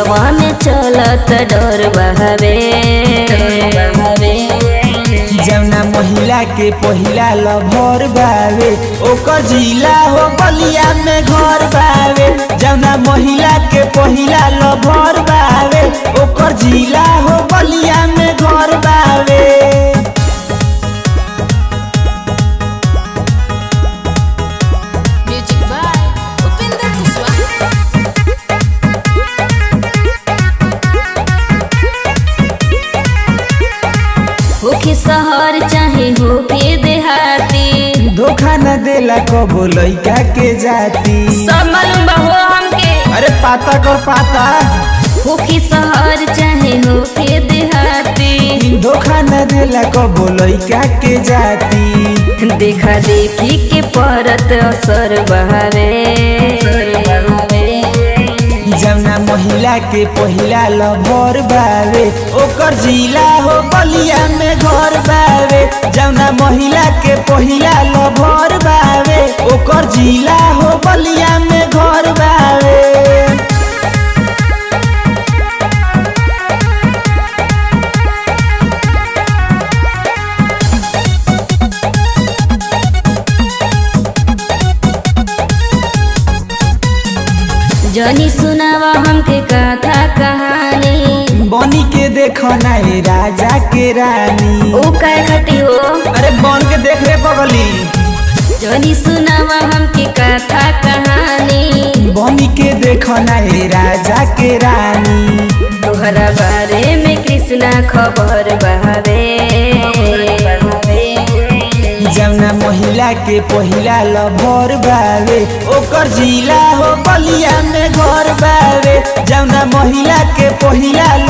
दिलवा में चलत डर बहावे जौना महिला के पहिला लभर बावे ओकर जिला हो बलिया में घर बावे जौना महिला के पहिला लभर बावे ओकर जिला हो बलिया में घर बावे Music by Upinder Kuswaha. होके शहर चाहे होके देहाती धोखा न देला कबो लइका के जाती सब मालूम बा हो हमके अरे पाता कर पाता होके शहर चाहे होके देहाती धोखा न देला कबो लइका के जाती देखा देखी के परत असर बहावे जौना महिला के पहिला लभर बावे ओकर जिला हो बलिया में घर बावे जौना महिला के पहिला लभर बावे ओकर जिला हो बलिया में घर बावे जनी सुनावा हमके कथा कहानी बनी के देखो ना ए राजा के रानी ओ काय खटी हो अरे बन के देख रे बगली जनी सुनावा हमके कथा कहानी बनी के देखो ना ए राजा के रानी तोहरा बारे में कृष्णा खबर बहावे जौना महिला के पहिला लभर बावे ओकर जिला हो बलिया में घर बावे जौना महिला के पहिला